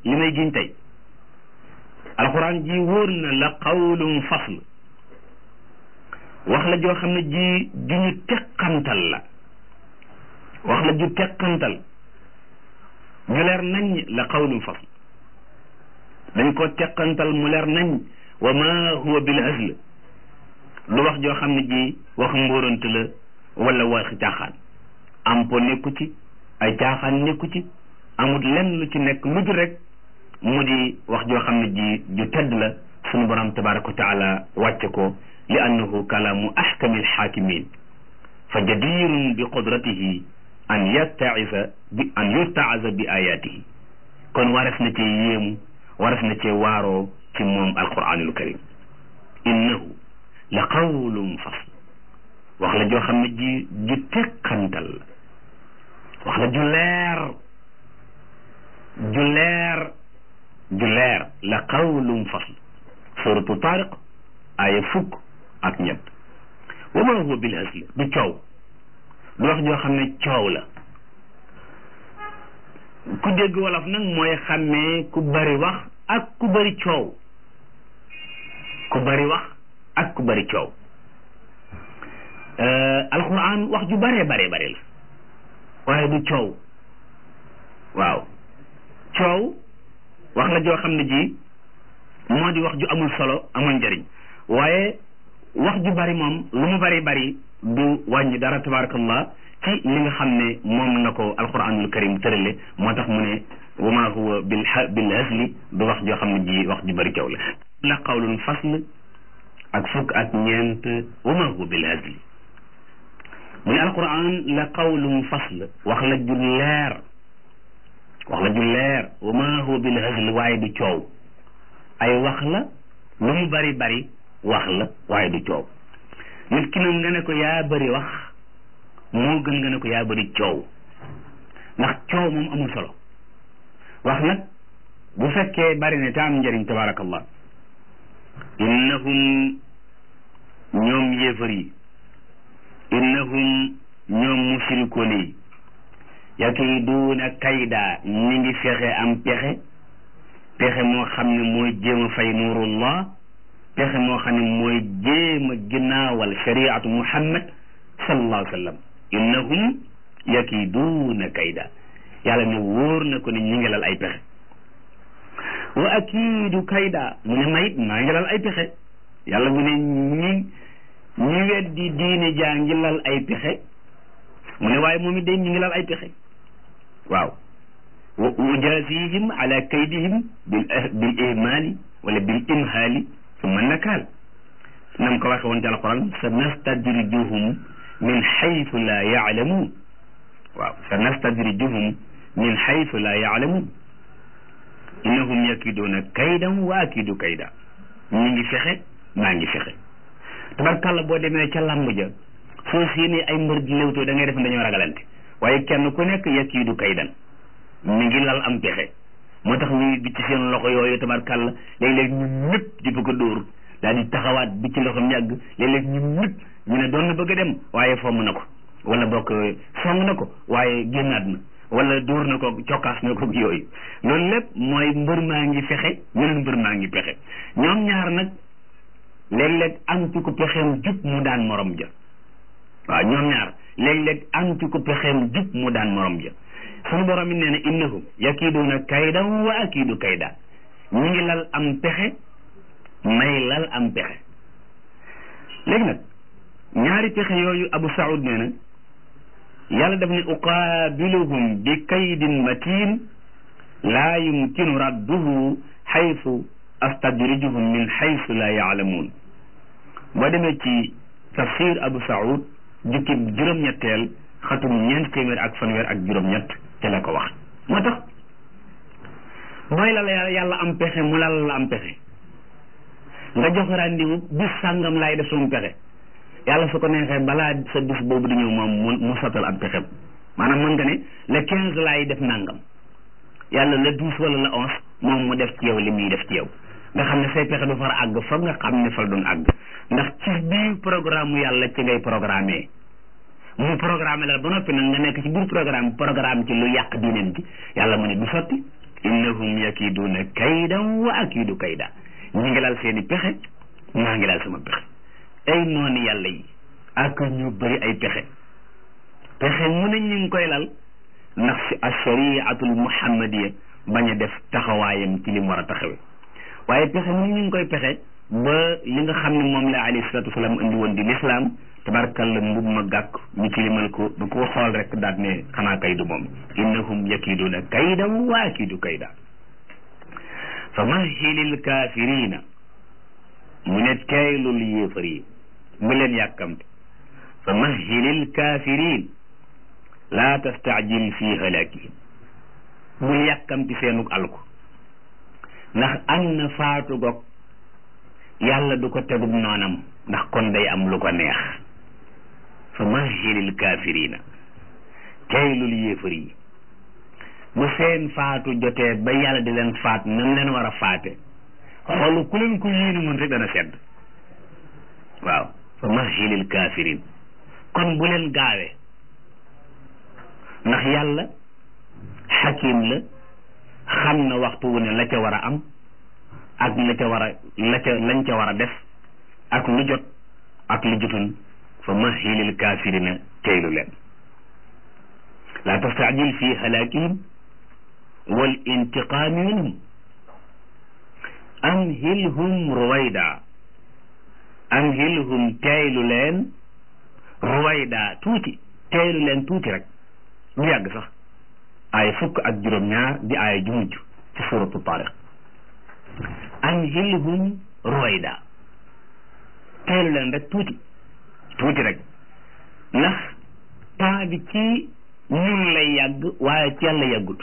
li may giñ tey alxuraan ji wóor na la qawlum fasl wax la joo xam ne ji ju ñu teqantal la wax la ju teqantal ju leer nañ la qawlum fasl dañ ko teqantal mu leer nañ wa ma huwa bil hazl du wax joo xam ne ji wax mbóorant la wala waxi caaxaan am po nekku ci ay caaxaan nekku ci amul lenn lu ci nekk lu dul rek mu di wax joo xam ne ji ju tedd la sunu borom tabaraka wa taala wàcce ko li annahu kalaamu ahkami alxaakimin fa jadirun bi qudratihi an yattaisa bi an yuttaaza bi ayatihi kon wares na cee yéemu wares na cee waaroo ci moom alquranul karim innahu la qawlum fasl wax la joo xam ne ji ju teqantal la wax la ju leer ju leer ju leer la qawlum fasl suratu tariq aya fukk ak ñett wa ma huwa bil hasl du coow du wax joo xam ne coow la ku dégg wolof nag mooy xàmmee ku bari wax ak ku bari coow ku bari wax ak ku bari coow alquran wax ju baree baree bari la waaye du coow waaw coow wax la joo xam ne ji moo di wax ju amul solo amul njëriñ waaye wax ju bari moom lu mu bari bari du wàññi dara tabarakallah ci li nga xam ne moom na ko alquranul karim tërale moo tax mu ne wa ma huwa bil bil hasli du wax joo xam ne ji wax ju bari coow la la qawlun fasl ak fukk ak ñeent wa ma huwa bil hasli mu ne alquran la qawlum fasl wax la ju leer wax la ju leer wa ma huwa bil hasl waaye du coow ay wax la lu mu bari bari wax la waaye du coow nit ki nag nga ne ko yaa bari wax moo gën nga ne ko yaa bari coow ndax coow moom amul solo wax nag bu fekkee bari ne te am njëriñ tabarakallah innahum ñoom yéefar yi innahum ñoom musrikoon yi yakiduuna kayda ñi ngi fexe am pexe pexe moo xam ne mooy jéem a fay nuurullah pexe moo xam ne mooy jéem a ginnaawal shariatu muhammad sallallahu alayhi wa sallam innahum yakiduuna kayda yàlla ne wóor na ko ne ñi ngi lal ay pexe wa akiidu kayda mu ne mayit maa ngi lal ay pexe yàlla mu ne ñi ñi weddi diine jaa ngi lal ay pexe mu ne waaye moom it day ñi ngi lal ay pexe waaw wa ujaasihim ala kaydihim bil bil ihmaali wala bil imhaali summa nakaal nam ko waxe woon ci alquran sa nastadrijuhum min xaytu la yaalamuun waaw sa nastadrijuhum min xaytu la yaalamuun innahum yakiduuna kaydan wa akidu kayda ñi ngi fexe maa ngi fexe tabarkàlla boo demee ca làmb ja soo séenee ay mbër di léwtoo da ngay def dañoo ragalante waaye kenn ku nekk yakiidu kaydan mi ngi lal am pexe moo tax ñuy bi ci seen loxo yooyu tabarkàlla léeg-léeg ñu ñëpp di bëgg a dóor daal di taxawaat bi ci loxo ñàgg léeg-léeg ñu ñëpp ñu ne doon na bëgg a dem waaye fomm na ko wala bokk song na ko waaye génnaat na wala dóor na ko cokkaas na ko yooyu loolu lépp mooy mbër maa ngi fexe ñeneen mbër maa ngi pexe ñoom ñaar nag léeg-léeg am ci ko pexeem jub mu daan morom ja waaw ñoom ñaar léeg-léeg am ci ko pexeem jub mu daan morom ja sunu borom yi nee na innahum yakiiduuna kaydan wa akiidu kayda ñi ngi lal am pexe may lal am pexe léegi nag ñaari pexe yooyu Abu Saoud nee na yàlla daf ne uqaabiluhum bi kaydin matin laa yumkinu radduhu xaytu astadrijuhum min xaytu laa yaalamuun boo demee ci tafsir Abu Saoud jukki juróom-ñetteel xatum ñeent téeméer ak fanweer ak juróom-ñett te la ko wax moo tax mooy la la yàlla am pexe mu lal la am pexe nga jox rendez-vous bis sàngam laay def sama pexe yàlla su ko neexee balaa sa bis boobu di ñëw moom mu mu sottal am pexem maanaam mën nga ne le quinze laay def nangam yàlla le douze wala le onze moom mu def ci yow li muy def ci yow nga xam ne say pexe du far àgg fa nga xam ne fa la doon àgg ndax ci biir programme yàlla ci ngay programmer mu programme la ba noppi nag nga nekk ci biir programme programme ci lu yàq diineen ji yàlla mu ne du sotti innahum yakiduuna kaydan wa akidu kayda ñu ngi laal seeni pexe maa ngi laal sama pexe ay noonu yàlla yi ak ñu bëri ay pexe pexe mu ne ñu ngi koy lal ndax si ashariatul muhammadiya bañ a def taxawaayam ci li mu war a taxawe waaye pexe mu ne ñu ngi koy pexe ba li nga xam ne moom la alayhi salatu wasalaam indi woon di lislaam tabarkalla mbub ma gàkk ñu tilimal ko ba ko xool rek daat ne xanaa kay du moom innahum yakiduuna kaydan wa akidu kayda fa mahilil kaafirina mu ne teeylul yéefar yi bu leen yàkkamte fa mahilil kaafirin laa tastaajil fi halaakihim bul yàkkamti seenug alku ndax am na faatu gog yàlla du ko tegub noonam ndax kon day am lu ko neex fa mahilil kaafirina teeylul yéefar yi bu seen faatu jotee ba yàlla di leen faat nam leen war a faate xoolu ku leen ko yéene mun rek dana sedd waaw fa mahilil kafirin kon bu leen gaawee ndax yàlla xakim la xam na waxtu wu ne la ca war a am ak la ca war a la ca lañ ca war a def ak lu jot ak lu jotul fa mahilil kafirina teylu leen la tastaajil fi halaakihim wal intiqaami minhum amhilhum ruwayda amhilhum teeylu leen ruwayda tuuti teeylu leen tuuti rek lu yàgg sax ay fukk ak juróom-ñaar di ay ju mujj ci suratu tariq amhilhum ruwayda teeylu leen rek tuuti tuuti rek ndax temps bi ci ñun lay yàgg waaye ci yàlla yàggut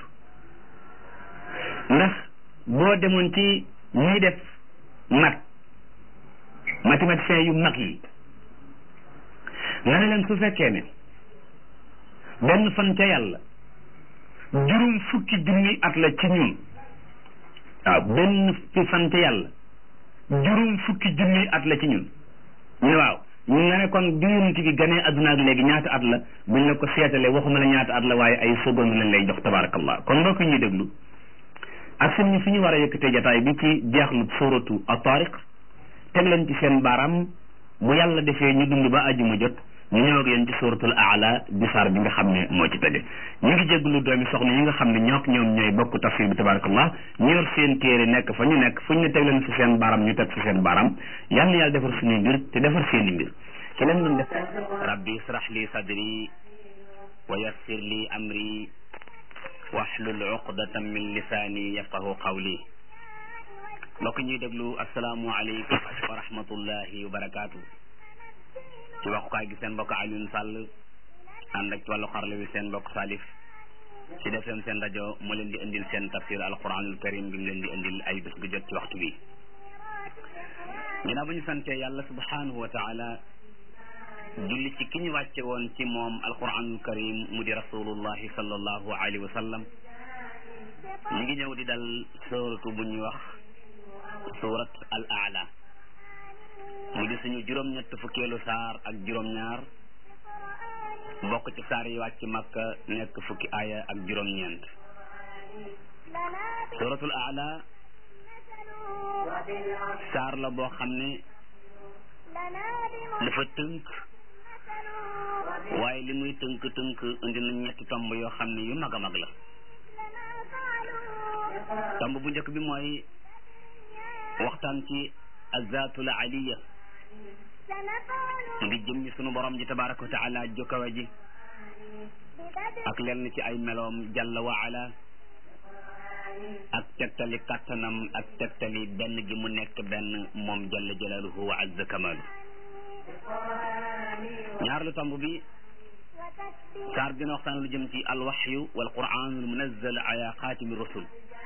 ndax boo demoon ci ñuy def mat mathématiciens yu mag yi nga ne leen su fekkee ne benn fan ca yàlla juróom fukki junni at la ci ñun waaw benn fan ca yàlla juróom fukki junni at la ci ñun ñu ne waaw ñu nga ne kon bi yonent bi ganee adduna ak léegi ñaata at la buñ la ko seetalee waxuma la ñaata at la waaye ay seconde lañ lay jox tabarakallah kon mbokk ñuy déglu ak suñu fi ñu war a yëkkatee jataay bi ci jeexlu suratu at-tariq teg leen ci seen baaraam bu yàlla defee ñu dund ba aju mu jot ñu ñëw ak yéen ci suratul aala di saar bi nga xam ne moo ci tege ñu ngi jégalu doomi soxna yi nga xam ne ñook ñoom ñooy bokk tafsir bi tabarakallah ñu yor seen téere nekk fa ñu nekk fu ñu ne teg leen ci seen baaraam ñu teg ci seen baaraam yal na yàlla defar suñuy mbir te defar seeni mbir ci leen doon def rabbi israh li sadri wa yassir li amri wahlul uqdatan min lisaani yafqahu qawli mbokk ñuy déglu asalaamu aleykum wa rahmatullahi wa barakaatu ci waxukaay gi seen mbokk Alioune Sall ànd ak ci wàllu xarala wi seen mbokk Salif ci def seen seen rajo moo leen di indil seen tafsir alquranul karim bi mu leen di indil ay bés gu jot ci waxtu bi ginnaaw ba ñu santee yàlla subhanahu wa taala julli ci ki ñu wàcce woon ci moom alquranul karim mu di rasulullahi sallallahu alayhi wa sallam ñu ngi ñëw di dal suratu bu ñuy wax surat al aala mu di suñu juróom-ñett fukkeelu saar ak juróom-ñaar bokk ci saar yi wàcc makka nekk fukki aaya ak juróom-ñeent suratul aala saar la boo xam ne dafa tënk waaye li muy tënk tënk indi na ñetti tomb yoo xam ne yu mag a mag la tomb bu njëkk bi mooy waxtaan ci azatul aliya mu di jëm ñi sunu borom ji tabaraka wa taala jokkawe ji ak lenn ci ay meloom jalla wa ala ak tegtali kàttanam ak tegtali benn gi mu nekk benn moom jalla jalaaluhu wa azza kamalu ñaar lu tomb bi saar dina waxtaan lu jëm ci alwaxyu wal quranul munazzal ala xaatimi rusul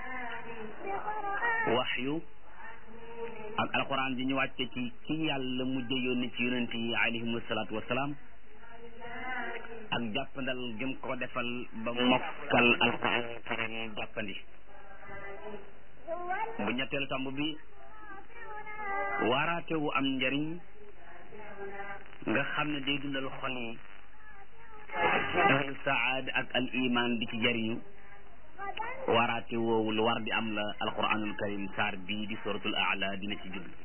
waxyu ak alquran ji ñu wàcce ci ci yàlla mujj yónni ci yonent yi alayhimu salaatu wasalaam ak jàppandal gëm ko defal ba mokkal alquran karim jàppandi bu ñetteelu tomb bi waaraate wu am njariñ nga xam ne day dundal xol yi ahlu saad ak al iman di ci jariñu waraate woowu lu war di am la alquranul karim saar bii di suratul aala dina ci jublu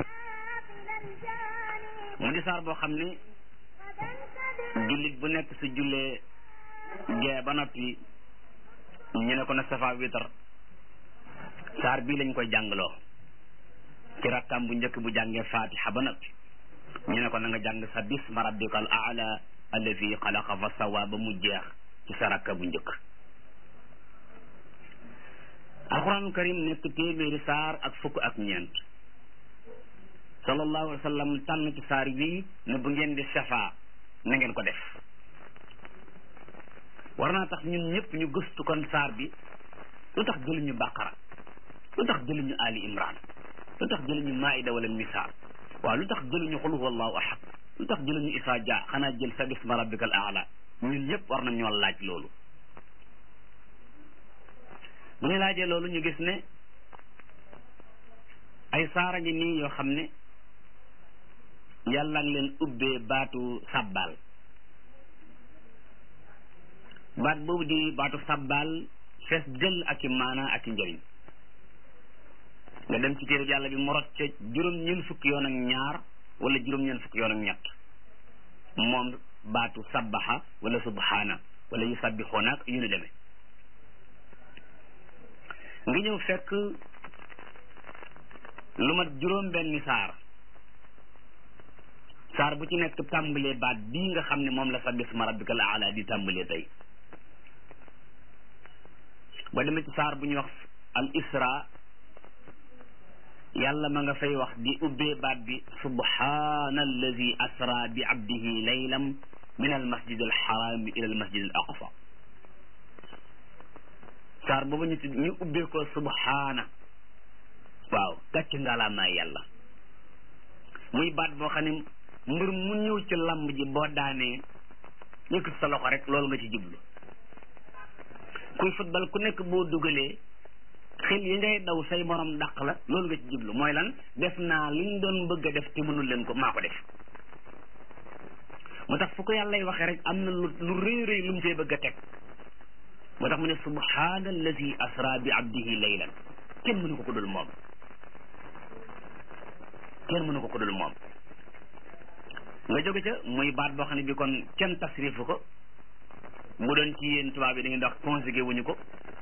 mu di saar boo xam ne jullit bu nekk su jullee gee ba noppi ñu ne ko na safa witar saar bii lañ koy jàngloo ci rakkam bu njëkk bu jàngee fatiha ba noppi ñu ne ko na nga jàng sa bisma rabbika al aala allazi xalaqa fa sawa ba mu jeex ci sa rakka bu njëkk alquranul karim nekk téeméeri saar ak fukk ak ñeent sallallahu alayhi wa sallam tànn ci saar bii ne bu ngeen di safa na ngeen ko def war naa tax ñun ñëpp ñu gëstu kon saar bi lu tax jëluñu baqara lu tax jëluñu ali imran lu tax jëluñu maida wala misaal waaw lu tax jëluñu xul huwa allahu ahad lu tax jëluñu isa ja xanaa jël sa bisma rabbikal aala ñun ñëpp war nañ ñoo laaj loolu bu ñu laajee loolu ñu gis ne ay saara ngi nii yoo xam ne yàlla ngi leen ubbee baatu sabbal baat boobu di baatu sabbal fees jël ak i maana ak i njëriñ nga dem ci téere yàlla bi mu rot ca juróom ñeent fukki yoon ak ñaar wala juróom ñeent fukki yoon ak ñett moom baatu sabbaxa wala subhaana wala yu sabbixoona ak yu ni demee nga ñëw fekk lu mat juróom benni saar saar bu ci nekk tàmbalee baat bii nga xam ne moom la sabbih isma rabbikal aala di tàmbalee tey ba demee ci saar bu ñuy wax al isra yàlla ma nga fay wax di ubbee baat bi subhaana allazi asra bi abdihi laylam min al masjid al xaraami ila al masjid al aqsa saar boobu ñu ñu ubbee ko subhaana waaw gàcc ngalaamaay yàlla muy baat boo xam ne mbir mu ñëw ci lamb ji boo daanee yëkkat sa loxo rek loolu nga ci jublu kuy football ku nekk boo dugalee xel yi ngay daw say morom dàq la loolu nga ci jublu mooy lan def naa liñ doon bëgg a def te mënul leen ko maa ko def moo tax fu ko yàllay waxee rek am na lu lu rëy rëy lu mu cee bëgg a teg moo tax mu ne subhaana allazi asra bi abdihi laylan kenn mënu ko ko dul moom kenn mënu ko ko dul moom nga jóge ca muy baat boo xam ne bi kon kenn tasrifu ko bu doon ci yéen tubaab yi da ngeen di wax conjugué wuñu ko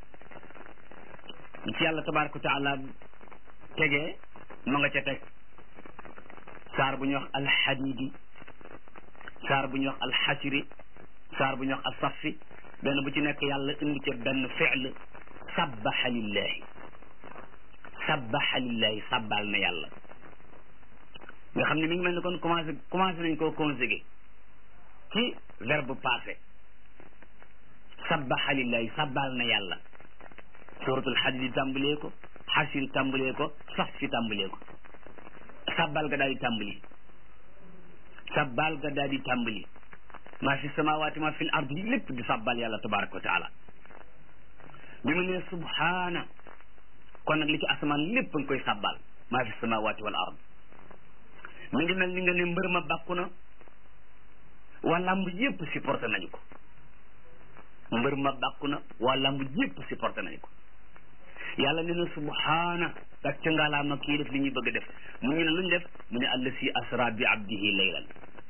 ci yàlla tabaraka wa taala tegee ma nga ca teg saar bu ñuy wax alxadidi saar bu ñuy wax alxasiri saar bu ñuy wax alsafi benn bu ci nekk yàlla indi ca benn fi'l sabbaxa lillahi sabbaxa lillahi sabbal na yàlla nga xam ne mi ngi mel ni kon commencé commencé nañ koo conjugué ci verbe passé sabbaxa lillahi sabbal na yàlla suratul hadid tàmbalee ko xasir tàmbalee ko saf fi tàmbalee ko sabbal ga daal di tàmbali sabbal ga daal di tàmbali maa fi samawaati maa fi l ardi lépp di sabbal yàlla tabaraka wa taala bi mu ne subhaana kon nag li ci asamaan lépp nga koy sabbal maa fi samawaati wal ard mi ngi mel ni nga ne mbër ma bàkku na waa lamb yépp supporté nañu ko mbër ma bàkku na waa lamb yépp supporté nañu ko yàlla ne na subhaana dak ca ngalaama kii def li ñuy bëgg a def mu ñu ne luñ def mu ne allasi asra bi abdihi laylan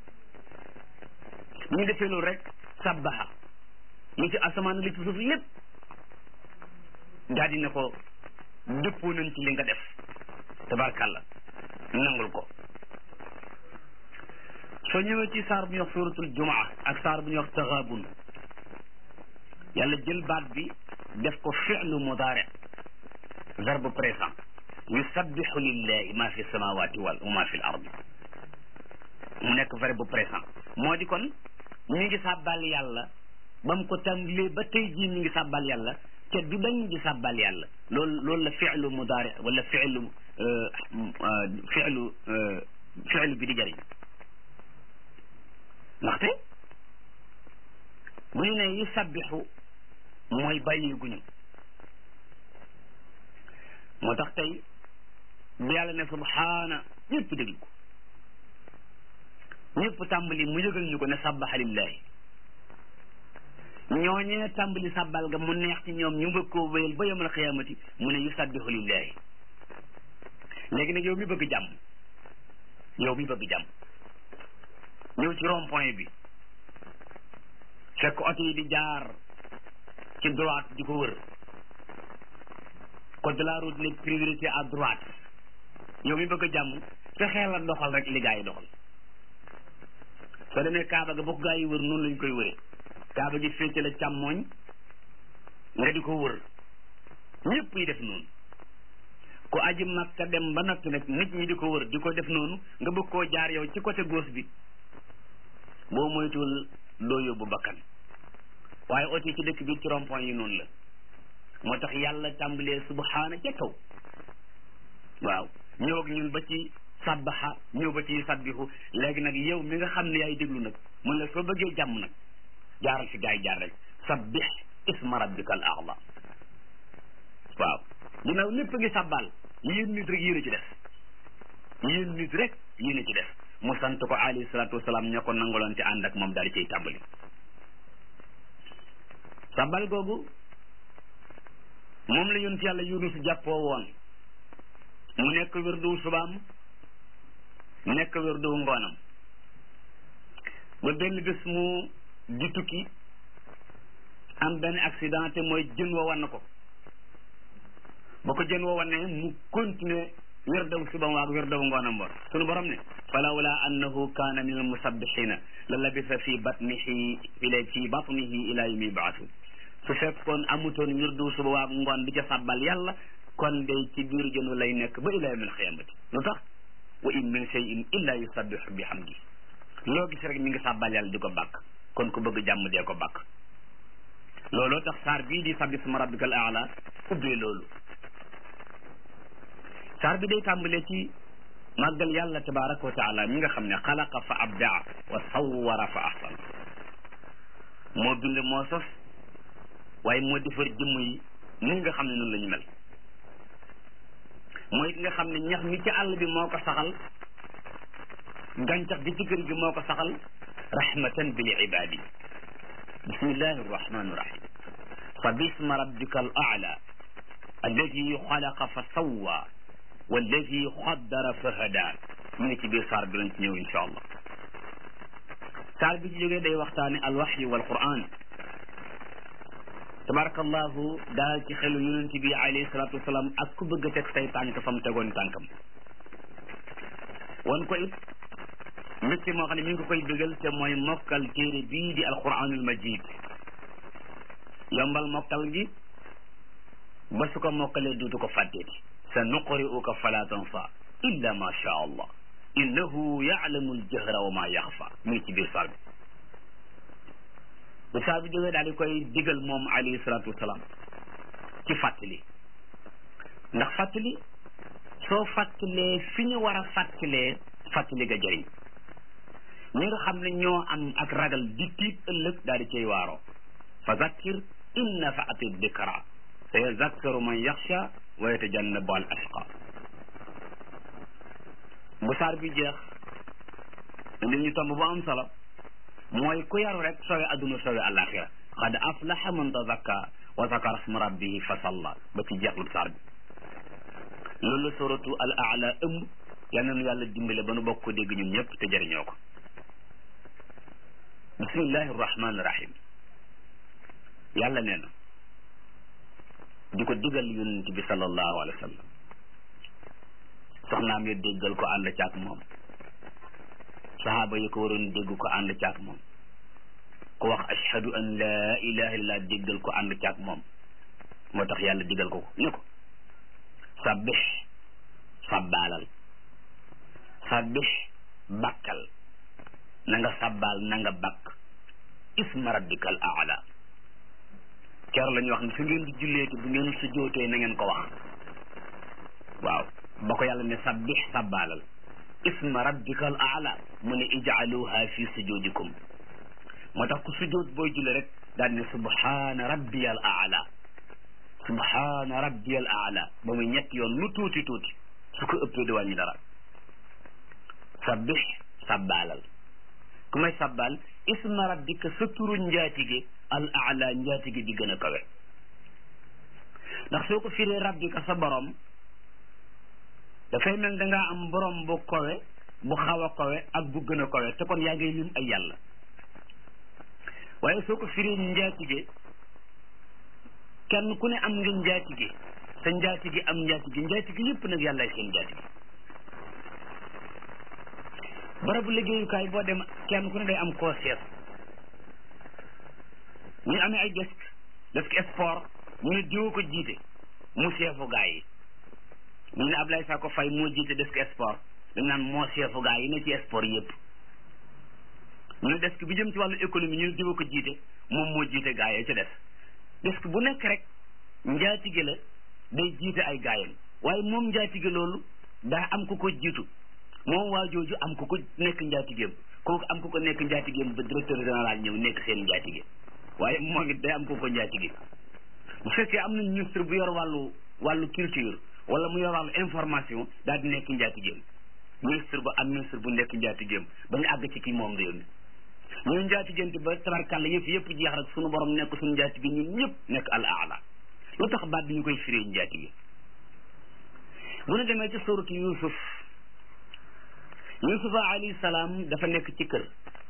ñu defee loolu rek sabbaha li ci asamaan li ci suuf lépp daal di ne ko dëppoo nañ ci li nga def tabarkàlla nangul ko soo ñëwee ci saar bu ñuy wax suratul jumaa ak saar bu ñuy wax taxaabun yàlla jël baat bi def ko fi'lu mudaari verbe présent yusabbihu lillahi ma fi samawati wal wa ma fi l ardi mu nekk verbe présent moo di kon ñu ngi sàbbal yàlla ba mu ko tàmbalee ba tey jii ñu ngi sàbbal yàlla te du dañ di sàbbal yàlla loolu loolu la fi'lu mudaari wala fi'lu fi'lu fi'lu bi di jëriñ ndaxte bu ñu ne yu sabbixu mooy bàyyiguñu moo tax tey bu yàlla ne subhaana ñëpp déglu ko ñëpp tàmbali mu yëgal ñu ko ne sabbaxa lillahi ñooñee tàmbali sàbbal ga mu neex ci ñoom ñu bëgg koo wéyal ba yawmal xiyaamati mu ne yusabbihu lillahi léegi nag yow mi bëgg jàmm yow mi bëgg jàmm ñëw ci rond point bi fekk oto yi di jaar ci droite di ko wër code de la route ne priorité à droite yow mi bëgg jàmm fexeel la doxal rek li gaa yi doxal soo demee Kaaba ga bokk gaa yi wër noonu lañ koy wëree Kaaba gi féete la càmmooñ nga di ko wër ñëpp yi def noonu ku aji Makka dem ba noppi nag nit ñi di ko wër di ko def noonu nga bëgg koo jaar yow ci côté gauche bi boo moytuwul doo yóbbu bakkan waaye oto yi ci dëkk bi ci rond point yi noonu la moo tax yàlla tàmbalee subhaana ca kaw waaw ñëw ak ñun ba ci sabbaxa ñëw ba ci sabbihu léegi nag yow mi nga xam ne yaay déglu nag mun la soo bëggee jàmm nag jaaral fi gaa yi jaar rek sabbih isma rabbika al a'la waaw ginnaaw lépp a ngi sàbbaal yéen nit rek yéen a ci def yéen nit rek yéen a ci def mu sant ko alayhi salaatu wasalaam ñoo ko nangaloon te ànd ak moom daal di cay tàmbali sàbbal googu moom la yonent yàlla yunus jàppoo woon mu nekk wérdu subaam nekk wérdu ngoonam ba benn bés mu di tukki am benn accident te mooy jën wa wan ko ba ko jën wa wanne mu continuer wérdaw subam waag wérdaw ngoonam ba sunu borom ne falawla annahu kaana min almusabbixina la labisa fi batnihi ila fi batnihi ila yawmi yubaasu su fekkoon amutoon wirdu suba waag ngoon di ca sàbbal yàlla kon day ci biir jënu lay nekk ba ila yawmil xiyaamati lu tax wa in min shay'in illa yusabbihu bi hamdi loo gis rek mi ngi sàbbal yàlla di ko bàkk kon ku bëgg jàmm dee ko bàkk looloo tax saar bii di sabbi sma rabbikal aala ubbee loolu saar bi day tàmbalee ci màggal yàlla tabaraka wa taala mi nga xam ne xalaqa fa abdaa wa sawwara fa ahsan moo bind moo sos waaye moo defar jëmm yi ni nga xam ne noonu la ñu mel mooy ki nga xam ne ñax mi ci àll bi moo ko saxal gàncax gi ci kër gi moo ko saxal rahmatan bil ibadi bismillahi arrahmani irrahim fa bisma rabbika al aala alladi xalaqa fa sawwa walladi xaddara fa hada mu ngi ci biir saar bi lañ ci ñëw insha allah saar bi ci jógee day waxtaane alwaxyu wal quran tabarakallahu daal ci xelu yonent bi alayhi salatu wasalaam ak ku bëgg a teg say tànk fa mu tegoon tànkam wan ko it mbégte moo xam ne mi ngi ko koy bëggal te mooy mokkal téere bii di alquranul majid yombal mokkal gi ba su ko mokkalee duutu ko fàtteeti sa nuqri'uka fala tansa illa ma sha allah innahu ya'lamu aljahra wa ma yaxfa mi ngi ci biir saar bi bu saa bi jógee daal di koy digal moom alayhi salaatu wasalaam ci fàttali ndax fàttali soo fàttalee fi ñu war a fàttalee fàttali ga jëriñ ñi nga xam ne ñoo am ak ragal di tiit ëllëg daal di cay waaroo fa zakkir in nafaati dikra sa yazakkaru man yaxsha wa yatajannabu al ashqa bu saar bi jeex indi ñu tomb bu am solo mooy ku yaru rek sowe adduna sowe alaxira qad aflaha man tazakka wa zakara sma rabbihi fa salla ba ci jeexlu saar bi loolu la suratu al aala ëmb yal na nu yàlla dimbale ba nu bokk ko dégg ñun ñëpp te jëriñoo ko bismillahi rahmani rahim yàlla nee na di ko digal yonent bi sallallahu alayhi wa sallam soxnaam ya déggal ko ànd caak moom sahaaba yi ko waroon dégg ko ànd caak moom ku wax ashhadu an laa ilaha illallah déggal ko ànd caak moom moo tax yàlla digal ko ko ni ko sabbix sabbaalal sabbix bakkal na nga sabbaal na nga bakk isma rabbika al aala keer la ñu wax ne su ngeen di julleeti bu ngeen sujjootee na ngeen ko wax waaw ba ko yàlla ne sabbix sabbaalal isma rabbika al aala mu ne ijaaluha fi sujudikum moo tax ku sujjoot booy julle rek daal ne subhaana rabbiya al aala subhaana rabbiya al aala ba muy ñetti yoon lu tuuti tuuti su ko ëppee di wàññi dara sabbix sabbaalal ku may sabbal isma rabbika sa turu njaatige al aala njaatige bi gën a kawe ndax soo ko firee rabbika sa borom dafay mel da ngaa am borom bu kawe bu xaw a kawe ak bu gën a kawe te kon yaa ngay lim ay yàlla waaye soo ko firee njaatige kenn ku ne am nga njaatige sa njaatige am njaatige njaatige yëpp nag yàllaay seen njaatige barabu liggéeyukaay boo dem kenn ku ne day am koo seet ñu amee ay desk desk sport ñu ne diwa ko jiite mu seefu gaa yi ñu ne Ablaye Sakko Faye moo jiite desk sport dañ naan moo seefu gaa yi ne ci sport yëpp ñu ne desk bi jëm ci wàllu économie ñu ne diwa ko jiite moom moo jiite gaa yi ca des desk bu nekk rek njaatige la day jiite ay gaayam waaye moom njaatige loolu daa am ku ko jiitu moom waa jooju am ku ko nekk njaatigeem kooku am ku ko nekk njaatigeem ba directeur général ñëw nekk seen njaatige waaye moom it day am ku ko njaatige bu fekkee am na ministre bu yor wàllu wàllu culture wala mu yor wàllu information daal di nekk njaatigeem ministre ba am ministre bu nekk njaatigeem ba nga àgg ci kii moom réew mi ñooy njaatigéente ba tabarkàlla yëpp yëpp jeex rek suñu borom nekk suñu njaatige ñun ñëpp nekk al aala lu tax baat bi ñu koy firee njaatige bu ñu demee ci suratu yusuf yusufa alayhi salaam dafa nekk ci kër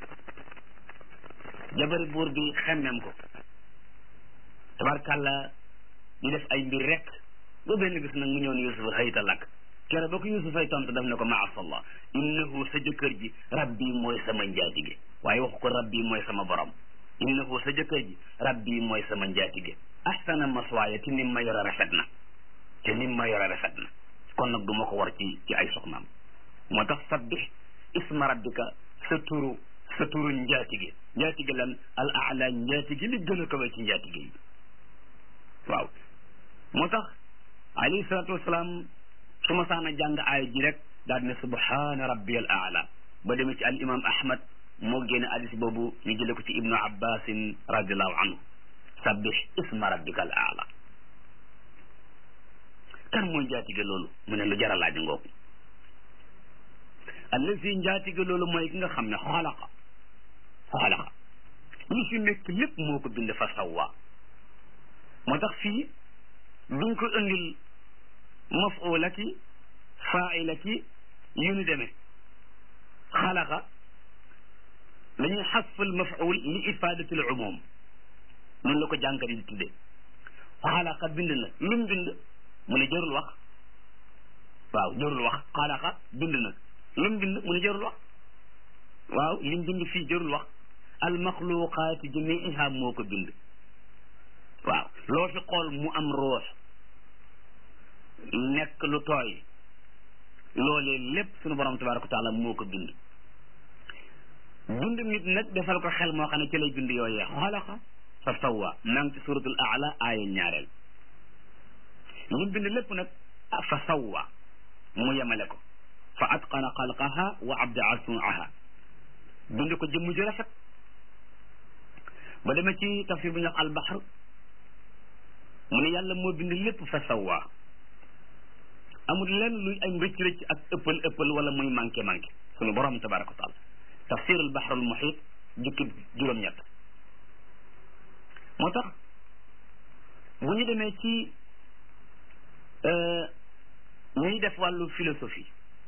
jabari buur bi xemmem ko tabarkàlla di def ay mbir rek ba benn bis nag mu ñëw ne yusufa xëyta lakk kere ba ko yusufay tontu daf ne ko maasallah innahu sa jëkkër ji rabbi mooy sama njaatige waaye waxu ko rabbi mooy sama borom innahu sa jëkkër ji rabbi mooy sama njaatige ahsana maswaaya te nim ma yore rafet na te nim ma yore rafet na kon nag du ma ko war ci ci ay soxnaam moo tax sabbih isma rabbika sa turu sa turu njaatige njaatige lan al aala njaatige li gën a kawe ci njaatige yi waaw moo tax alayhi salaatu wasalaam su ma saana jàng aaya ji rek daal ne subhaana rabbi al aala ba demee ci al imam ahmad moo génne hadis boobu ñu jële ko ci ibnu abbasin radiallahu anhu sabbih isma rabbika al aala kan mooy njaatige loolu mu ne lu jar a laaj ngoogu allazi njaatige loolu mooy ki nga xam ne xalaqa xalaqa li fi nekk lépp moo ko bind fa sawwa moo tax fii duñ ko indil mafuula ki faila ki yu ñu demee xalaqa dañuy xasfal mafuul li ifadati al umum noonu la ko jànkat yi di tuddee xalaqa bind na lu mu bind mu ne jarul wax waaw jarul wax xalaqa bind na lu mu bind mu ne jarul wax waaw li mu bind fii jarul wax al maxluqaati jamiiha moo ko bind waaw loo fi xool mu am ruux nekk lu tooy loolee lépp sunu borom tabaraka wa taala moo ko bind bind nit nag defal ko xel moo xam ne ci lay bind yooyee xalaqa fa sawwa maa ngi ci suratul aala aaya ñaareel li bind lépp nag fa sawwa mu yemale ko fa atqana xalqaha wa abdaa suuaha bind ko jëmm ji rafet ba demee ci tafsir bu ñu wax albaxar mu ne yàlla moo bind lépp fa sawwa amul lenn luy ay rëcc rëcc ak ëppal ëppal wala muy manqué manqué sunu borom tabaraka wa taala tafsir al bahr al muhit jukki juróom-ñett moo tax bu ñu demee ci ñuy def wàllu philosophie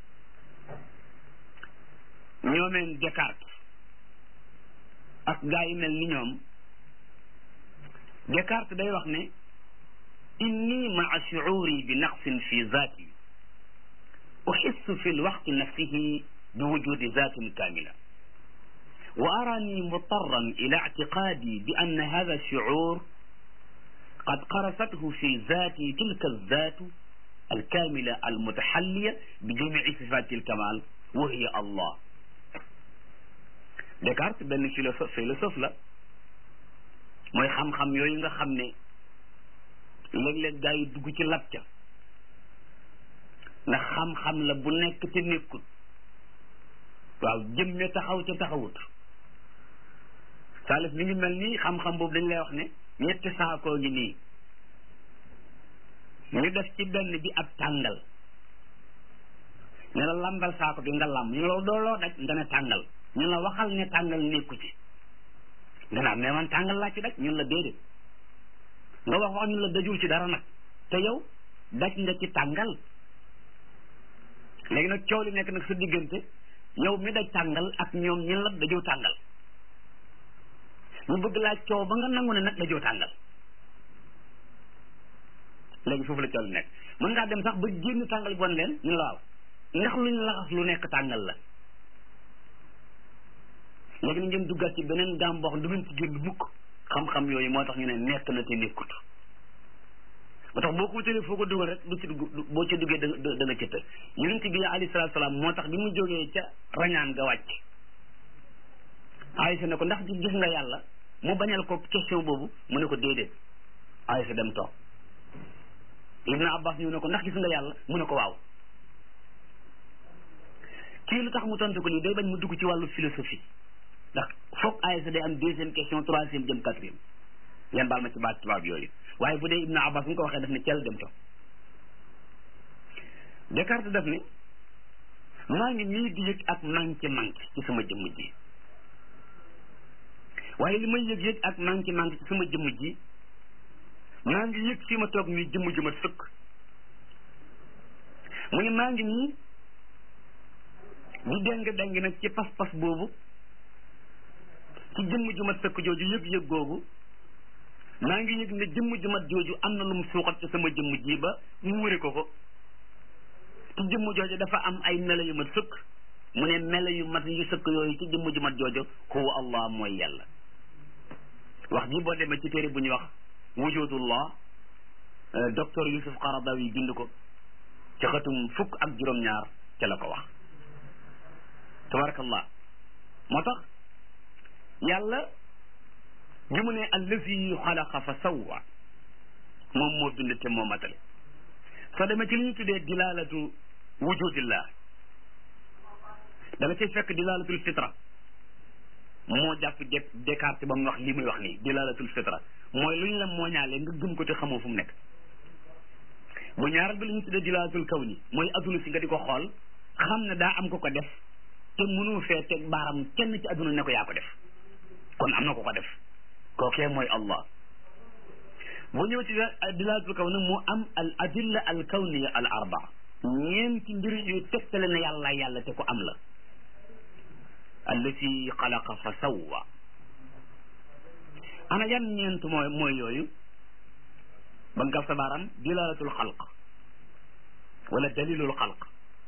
ñoomeen Descartes ak gaa yi mel ni ñoom Descartes day wax ne inni maa shucuuri bi naqsin fi zaati uxissu fi lwaqti nafsihi bi wujudi zaatin kaamila wa arani mutarran ila ictiqaadi bi anna hada alshucuur qad qarasathu fi zaati tilka alzaatu alkaamila almutaxalliya bi jamici sifaati alkamal wa hiya allah Descartes benn philosophe philosophe la mooy xam-xam yooyu nga xam ne léeg-léeg gaa yi dugg ci lab ca ndax xam-xam la bu nekk te nekkut waaw jëmme taxaw ca taxawut saalif mi ngi mel nii xam-xam boobu dañ lay wax ne ñetti saakoo ngi nii ñu def ci benn bi ab tàngal ne la lambal saako bi nga lamb ñu loolu doo loo daj nga ne tàngal ñu la waxal ne tàngal nekku ci nga naan mais man tàngal laa ci daj ñun la déedéet nga wax wax ñun la dajul ci dara nag te yow daj nga ci tàngal léegi nag coow li nekk nag sa diggante yow mi daj tàngal ak ñoom ñin la dajoo tàngal ñu bëgg laa coow ba nga nangu ne nag dajoo tàngal léegi foofu la coow li nekk mën ngaa dem sax ba génn tàngal bon leen ñu la waaw ndax luñ laxas lu nekk tàngal la léegi na ngeen duggaat ci beneen gaam boo xam du ngeen ci génn mukk xam-xam yooyu moo tax ñu ne nekk na te nekkut ba tax boo ko wutalee foo ko dugal rek du ci dugg boo ci duggee da da nga cëttal yonent bi alayhi salaatu salaam moo tax bi mu jógee ca rañaan nga wàcc Aysa ne ko ndax gis nga yàlla mu bañal ko question boobu mu ne ko déedéet Aysa dem toog Ibn Abbas ñëw ne ko ndax gis nga yàlla mu ne ko waaw kii lu tax mu tontu ko lii day bañ mu dugg ci wàllu philosophie ndax foog Aysa day am deuxième question troisième jëm quatrième yan baal ma ci baat tubaab yooyu waaye bu dee Ibn Abbas bu nga ko waxee daf ne cel dem toog Descartes daf ne maa ngi nii di yëg ak manqué manqué ci sama jëmm ji waaye li may yëg yëg ak manqué manqué ci sama jëmm ji maa ngi yëg fi ma toog nii jëmm ju ma sëkk mu ne maa ngi nii di deng deng nag ci pas-pas boobu ci jëmm ju mat sëkk jooju yëg-yëg googu maa ngi yëg ne jëmm ju mat jooju am na lu mu suuxat ci sama jëmm ji ba mu wëri ko ko ci jëmm jooju dafa am ay melo yu mat sëkk mu ne melo yu mat yu sëkk yooyu ci jëmm ju mat jooju huwa allah mooy yàlla wax ji boo demee ci téere bu ñuy wax wujudullah docteur Yusuf Qaradawi bind ko ci xatum fukk ak juróom-ñaar ca la ko wax tabarakallah moo tax yàlla bi mu ne allazi xalaqa fa sawwa moom moo bind te moo matale soo demee ci li ñu tuddee dilalatu wujudillah da nga cay fekk dilalatul fitra moo jàpp jekk Descartes ba mu wax li muy wax nii dilalatul fitra mooy lu ñu la mooñaale nga gëm ko te xamoo fu mu nekk bu ñaaral bi li ñu tuddee dilalatul kawni mooy adduna si nga di ko xool xam ne daa am ko ko def te mënoo fee teg baaram kenn ci adduna ne ko yaa ko def kon am na ko ko def kookee mooy allah boo ñëw ci dilalatul kawni mu am al adilla al kawniya al arba ñeenti mbir yu tegtale ne yàlla yàlla te ko am la allati xalaqa fa sawwa ana yan ñeent mooy mooy yooyu ba nga sa baaram dilalatul xalq wala dalilul xalq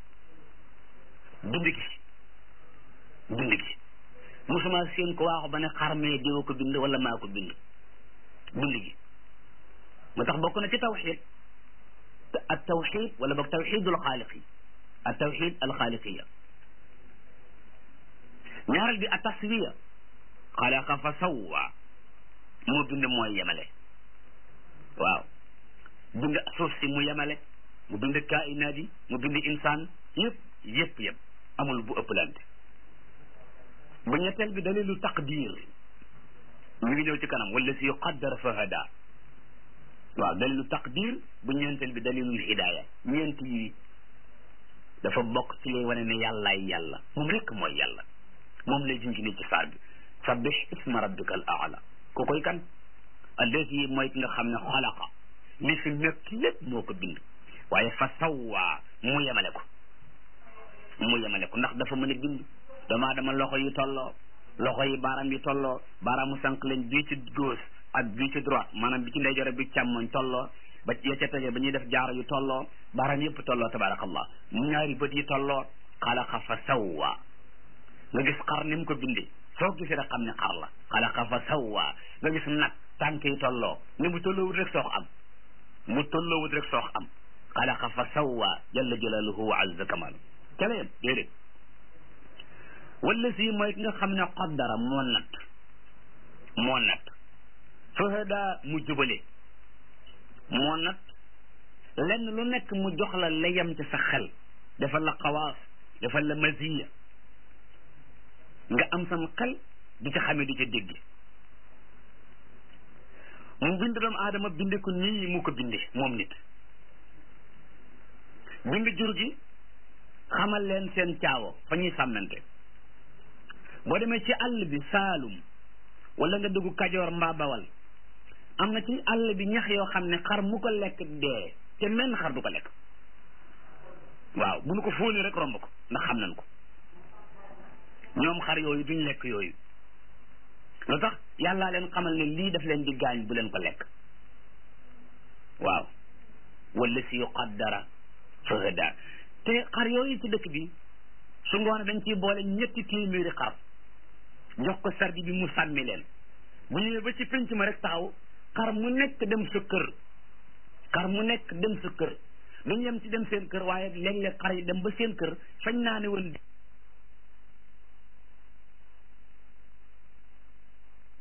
bind gi bind gi musuma seen ko waaxu ba ne xarmee diwa ko bind wala maa ko bind bind gi moo tax bokk na ci tawxid at tawxid wala boog tawxidul xaaliqi at tawxid al xaaliqiya ñaareel bi a taswiya xalaqa fa sawwa moo bind mooy yemale waaw bind suuf si mu yemale mu bind kainaat yi mu bind insaan yëpp yëpp yëpp amul bu ëpplante bu ñetteel bi dalilu taqdir mi ngi ñëw ci kanam wala si qaddara fa hada waaw dalilu taqdir bu ñeenteel bi dalilul hidaya ñeent yi dafa bokk ci lay wane ne yàllaay yàlla moom rekk mooy yàlla moom lay junj ni ci saar bi sabbih isma rabbika al aala ku koy kan allati mooy ki nga xam ne xalaqa li fi nekk lépp moo ko bind waaye fa sawwa mu yemale ko mu yemale ko ndax dafa mën a bind damaa dama loxo yi tolloo loxo yi baaraam yi tolloo baaraamu sànq leen bii ci gauche ak bii ci droite maanaam bi ci ndeyjoor bi càmmoñ tolloo ba ya ca tege ba ñuy def jaaro yu tolloo baaraam yëpp tolloo tabarakallah ñaari bët yi tolloo xalaqa fa sawwa nga gis xar ni mu ko bindee soo gisee rek xam ne xar la xalaqa fa sawwa nga gis nag tànk yi tolloo ni mu tolloowut rek soox am mu tolloowut rek soox am xalaqa fa sawwa jalla jalaluhu wa azza kamal ca la yem déedéet wala si mooy ki nga xam ne qaddara moo natt moo natt fahada mu jubale moo natt lenn lu nekk mu jox la la yem ci sa xel defal la xawaas defal la maziya nga am sam xel di ca xamee di ca dégg mu bind doomu aadama binde ko nii mu ko binde moom nit bind jur gi xamal leen seen caawo fa ñuy sàmmante boo demee ci àll bi saalum wala nga dugg kajoor mbaa bawal am na ci àll bi ñax yoo xam ne xar mu ko lekk dee te menn xar du ko lekk waaw bu nu ko fóoni rek romb ko ndax xam nañ ko ñoom xar yooyu duñ lekk yooyu lu tax yàllaa leen xamal ne lii daf leen di gaañ bu leen ko lekk waaw wala si yuqaddara fahada te xar yooyu ci dëkk bi su ngoone dañ ciy boole ñetti téeméeri xar jox ko sardi bi mu sàmmi leen bu ñëwee ba ci penc ma rek taxaw xar mu nekk dem sa kër xar mu nekk dem sa kër duñ yem ci dem seen kër waaye léeg-léeg xar yi dem ba seen kër fañ naa ne woon